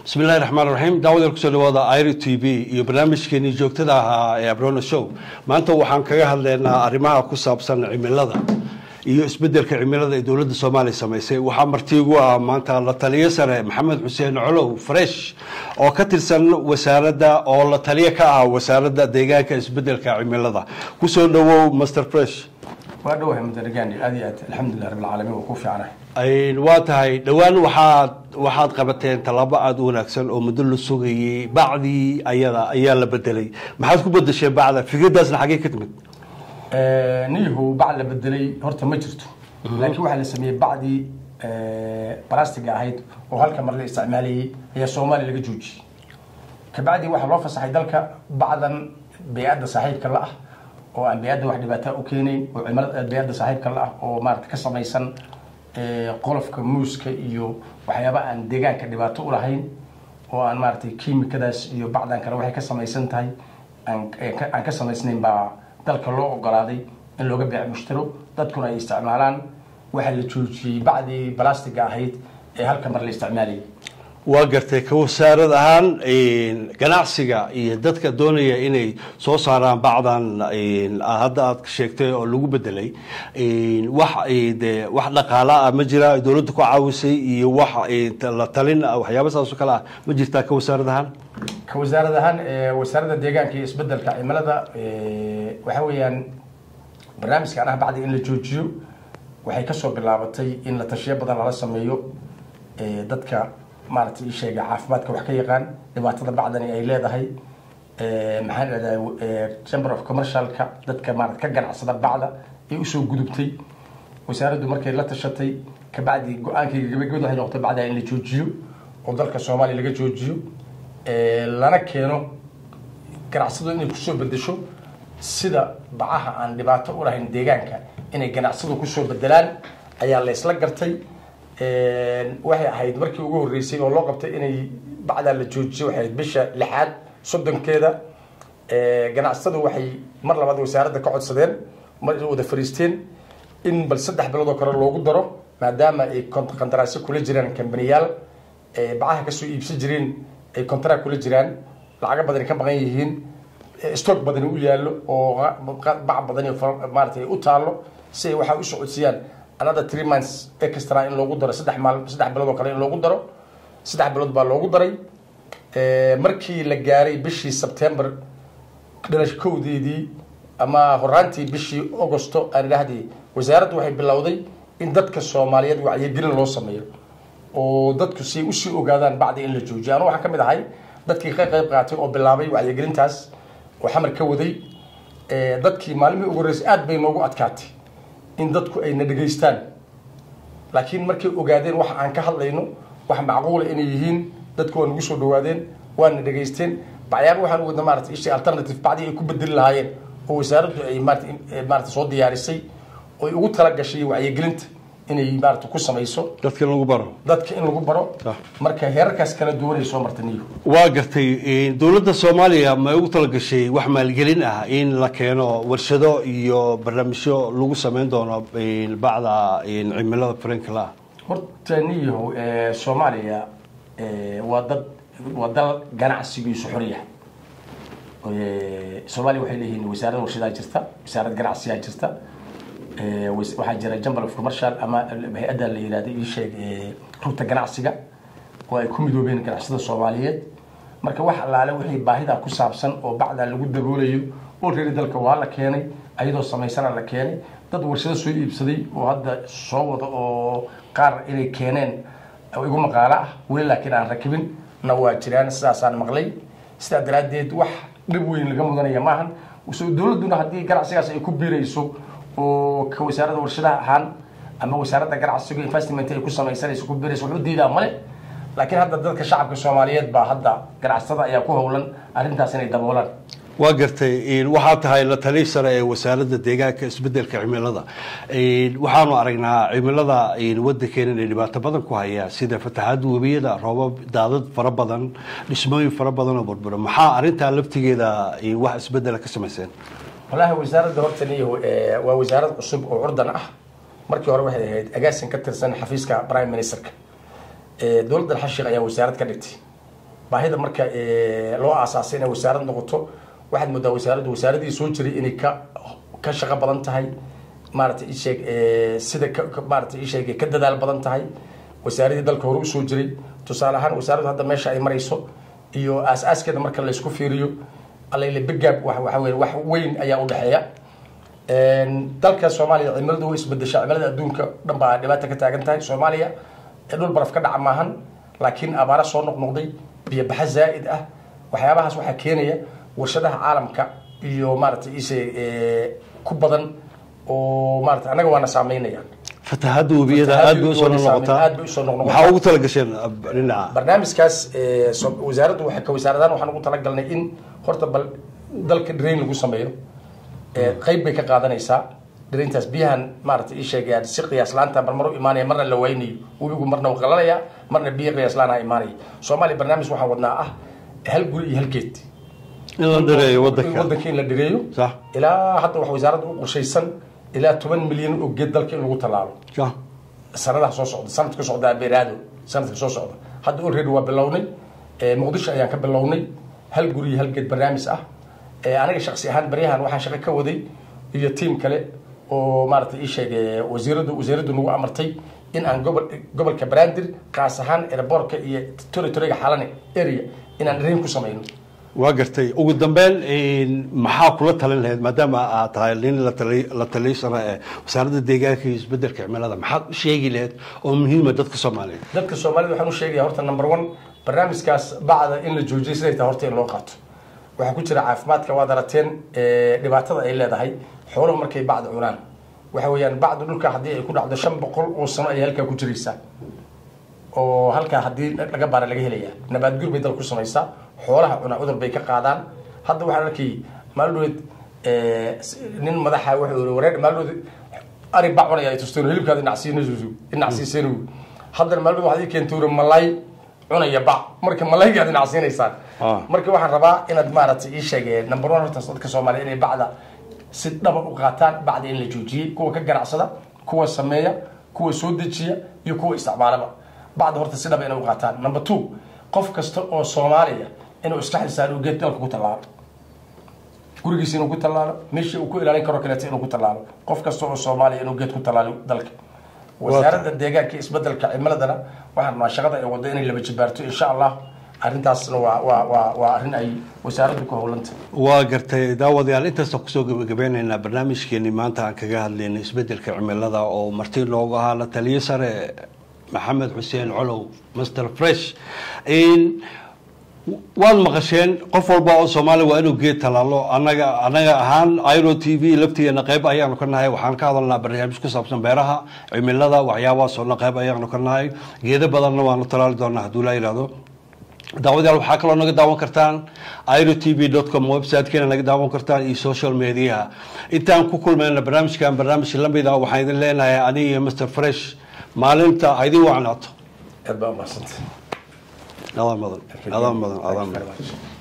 bismi illahi raxmaan raxiim daawadeel kusoo dhawaada iro t v iyo barnaamijkeenii joogtada ahaa ee abrona show maanta waxaan kaga hadlaynaa arrimaha ku saabsan cimilada iyo isbedelka cimilada ee dowladda soomaaliya samaysay waxaa martiigu ah maanta la taliyo sare maxamed xuseen colow fresh oo ka tirsan wasaaradda oo la taliyo ka ah wasaaradda deegaanka isbedelka cimilada kusoo dhawow master fresh waa dhawahay mudarigani aad iyo aad alxamdulilah rabbilcaalamiin waa ku fiicanahay waa tahay dhowaan waxaad waxaad qabateen tallaabo aada u wanaagsan oo muddo la sugayay bacdii ayada ayaa la bedelay maxaad ku bedesheen bacda fikradaasna xaggee ka timid niyahu bac la bedelay horta ma jirto laakiin waxaa la sameeyey bacdii balastiga ahayd oo halka mar la isticmaalayay ayaa soomaaliya laga joojiyey kabacdii waxaa loo fasaxay dalka bacdan bey-adda saaxiibka la ah oo aan bey-adda wax dhibaataa u keenayn oo cimilada bey-adda saaxiibka la ah oo maarata ka samaysan qolofka muuska iyo waxyaaba aan deegaanka dhibaato u lahayn oo aan maaratay kiimikadaas iyo bacdan kale waxay ka samaysan tahay aan ka samaysnayn baa dalka loo ogolaaday in looga beec mushtaro dadkuna ay isticmaalaan waxaa la joojiyey bacdii balastiga ahayd ee halka mar la isticmaalayay waa gartay ka wasaarad ahaan ganacsiga iyo dadka doonaya inay soo saaraan bacdan hadda aad sheegtay oo lagu bedelay wax de wax dhaqaala ah ma jira dowladda ku caawisay iyo wax la talin waxyaaba saas oo kale ah ma jirtaa ka wasaarad ahaan ka wasaarad ahaan wasaaradda deegaanka iyo isbedelka cimilada waxa weeyaan barnaamijkan ah bacdi in la joojiyo waxay kasoo bilaabatay in la tashiyo badan lala sameeyo dadka maaragtay ii sheega caafimaadka wax ka yaqaan dhibaatada bacdani ay leedahay maxaan idhahdaa chamber of commercialka dadka maarata ka ganacsada bacda ay usoo gudubtay wasaaraddu markay la tashatay kabacdi go-aankayga gabagabad waxay noqotay bacdaa in la joojiyo oo dalka soomaaliya laga joojiyo lana keeno ganacsadu inay kusoo bedesho sida bacaha aan dhibaato u lahayn deegaanka inay ganacsadu kusoo bedelaan ayaa la isla gartay waxay ahayd markii ugu horreysay oo loo qabtay inay bacdaa la joojiyo waxay ahayd bisha lixaad soddonkeeda ganacsadu waxay mar labaad wasaaradda ka codsadeen mar wada fariisteen in bal saddex bilood oo kale loogu daro maadaama ay qandaraasyo kula jiraan kambaniyaal bacaha kasoo iibsan jireen ay contract kula jiraan lacago badani ka maqan yihiin stock badani u yaallo oo bac badani maaratay u taallo si ay waxaa u socodsiiyaan another three months extra in loogu daro saddex maal saddex bilood oo kale in loogu daro saddex bilood baa loogu daray markii la gaaray bishii september dhalash kowdeedii ama horaantii bishii augusto aan idhaahdii wasaaraddu waxay bilowday in dadka soomaaliyeed wacyigelin loo sameeyo oo dadku si usii ogaadaan bacdi in la joojiyo anu waxaan ka mid ahay dadkii ka qayb qaatay oo bilaabay wacyigelintaas oo xamar ka waday dadkii maalmihii ugu horreysay aad bay noogu adkaatay in dadku ayna dhegaystaan laakiin markay ogaadeen waxa aan ka hadlayno wax macquula inay yihiin dadku waa nagu soo dhawaadeen waana dhegaysteen bacyaaba waxaan wadna maarata ishii alternative bacdii ay ku bedeli lahaayeen oo wasaaraddu ay maarata soo diyaarisay oo ay ugu talagashay wacyigelinta inay maarata ku samayso dadka in lagu baro dadka in lagu baro marka heerarkaas kala duwanay soo marta niyo waa gartay dowladda soomaaliya ma ugu talagashay wax maalgelin ah in la keeno warshado iyo barnaamijyo lagu sameyn doono bacda cimilada frankla horta niyahow soomaaliya waa dad waa dal ganacsigiisu xoryahay soomaaliya waxay leeyihiin wasaaradda warshadaa jirta wasaarad ganacsiyaa jirta waxaa jira jambal of commercial ama hay-adda la yihahda ii sheeg rugta ganacsiga oo ay ku midoobeen ganacsada soomaaliyeed marka wax allaale wixii baahida ku saabsan oo bacdaa lagu daboolayo oo reeri dalka waa la keenay ayadoo samaysana la keenay dad warshado soo iibsaday oo hadda soo wada oo qaar inay keeneen igu maqaalo ah weli laakiin aan rakibin na waa jiraan sidaasaan maqlay sidaa daraaddeed wax dhib weyn laga mudanaya maahan dowladduna haddii ganacsigaas ay ku biirayso oo ka wasaaradda warshadaha ahaan ama wasaaradda ganacsiga investment ay ku samaysanayso ku biirayso wuxuu diidaa male laakiin hadda dadka shacabka soomaaliyeed baa hadda ganacsatada ayaa ku howlan arrintaas inay daboolaan waa gartay waxaa tahay la tali sare ee wasaaradda deegaanka isbedelka cimilada waxaanu aragnaa cimilada wadankeena inay dhibaato badan ku hayaan sida fatahaada webiyada roobab daadad fara badan dhismooyin fara badan oo burbura maxaa arrintaa laftigeeda wax isbedela ka samayseen wallaahi wasaaradda horta niyahu waa wasaarad cusub oo curdan ah markii hore waxay ahayd agaasin ka tirsan xafiiska prime ministerka dowladdan xashiiq ayaa wasaarad ka dhigtay baahida marka eh, loo aasaasay inay wasaarad noqoto waxaad moodaa wasaaraddu wasaaradii soo jiray inay ka ka shaqo badan tahay maaragtay ii sheeg eh, sida ka- ka- maaragtay ii sheeg ka dadaal badan tahay wasaaradii dalka hore usoo jiray tusaale ahaan wasaaraddu hadda meesha ay marayso iyo aas-aaskeeda marka la isku fiiriyo allayle begaab wax waxa weye wax weyn ayaa u dhexeeya Een, dalka soomaaliya cimiladu way isbedeshaa cimilada adduunka dhan baa dhibaata ka taagan tahay soomaaliya ee dhul baraf ka dhaca maahan laakiin abaara soo noqnoqday biyo baxa zaa'id ah waxyaabahaas waxaa keenaya warshadaha caalamka iyo maaragtay ise ee, ku badan oo maarata annaga waana saameynayaan fatahaadda webiyada aad bay usoo noqotaa aad bay usoo noqnoqotaa. maxaa ugu talagasheen ab- dhinaca barnaamijkaas ee, so- wasaaraddu waxay ka wasaaradahan waxaan ugu talagalnay in horta bal dalka drain lagu sameeyo ee, qayb bay ka qaadanaysaa draintaas biyahan maarata ii sheegayaan si qiyaas laanta marmar u imaanaya marna la waynayo webigu marna uu qalalaya marna biyo qiyaas laana imaanaya soomaaliya barnaamij waxaan wadnaa ah hal guri iyo hal geed in la dhareeyo wadanka wadanka in la dhireeyo sax ilaa hadda wax wasaaradda u qorshaysan ilaa toban milyan oo geed dalka in lagu tallaalo sax sanadaha soo socda sanadka socda beeraado sanadka soo socda hadda already waa bilownay ee, muqdisho ayaan ka bilownay hal guri iyo hal geed barnaamij ah ee, aniga shaksi ahaan baryahan waxaan shaqo ka waday iyo tiim kale oo maaragtay ii sheegay wasiiradu wasiiradu nagu amartay in aan gobol gobolka brandir kaas ahaan airbortka iyo territoriga xalane area inaan rain ku samayno waa gartay ugu dambeyn een, maxaa kula talin lahayd maadaama aad tahay nin la tali- la taliysana ee wasaaradda deegaanka iyo isbedelka cimilada maxaad u sheegi lahayd oo muhiima dadka soomaaliyeed dadka soomaalida waxaan u sheegaya horta number one barnaamijkaas bacda in la joojiyo siday tahay horta in loo qaato waxaa ku jira caafimaadka waad arateen ee, dhibaatada ay leedahay xooluhu markay bacda cunaan waxa weeyaan bacda dhulka haddii ay ku dhacdo shan boqol oo sano ayay halkaa ku jiraysaa oo halkaa haddii laga baara laga helaya nabaadguur bay dal ku samaysaa xoolaha cuna cudur bay ka qaadaan hadda waxaan arkay maaldood nin madaxa wuxuu yiri wareer maaldood ari bac cunaya ay tusteen hilibkaada inacsiinaysu inacsiiseen haddana maaldood waxaad ii keentay uri malay cunaya bac marka malaygaad inacsiinaysaan Ah. marka waxaan rabaa inaad maaragtay ii sheegeen number one horta dadka soomaaliya inay bacda si dhaba u qaataan bacda in la joojiyey kuwa ka ganacsada kuwa sameeya kuwa soo dejiya iyo kuwa isticmaalaba bacda horta si dhaba inay u qaataan number two qof kasta oo soomaaliya inuu iska xilsaaro uu geed dalka ku tallaalo gurigiisa inuu ku tallaalo meeshii uu ku ilaalin karo kaleeto inuu ku tallaalo qof kasta oo soomaaliya inuu geed ku tallaalo dalka wasaaradda deegaanka iyo isbedelka cimiladana waxaan rabnaa shaqada ay waddo inay laba jibaarto insha allah arrintaasna waa waa waa waa arrin ay wasaaraddu ku howlanta waa gartay daawadayaal intaasaan kusoo gabagabeynaynaa barnaamijkeenii maanta aan kaga hadlaynay isbedelka cimilada oo marti loogu ahaa la taliyo sare maxamed xuseen colow master fresh In- waad maqasheen qof walba oo soomaaliya waa inuu geed talaalo anaga anaga ahaan iro t v laftigeena qayb ayaanu ka nahay waxaan ka hadalnaa barnaamij ku saabsan beeraha cimilada waxyaabahaas oo dhan qayb ayaanu ka nahay geedo badanna waanu talaali doonaa hadduu la yidhahdo daawadayaal waxaa kaloo naga daawan kartaan iro t v com websitekeena naga daawan kartaan iyo social mediaha intaan ku kulmayna barnaamijkan barnaamij lamid ah waxaan idin leenahay aniga iyo mr fresh maalinta ha idin wacnaato aad baa umahadsantay adaan mudan adaan mudan adaan Thank you mudan very much.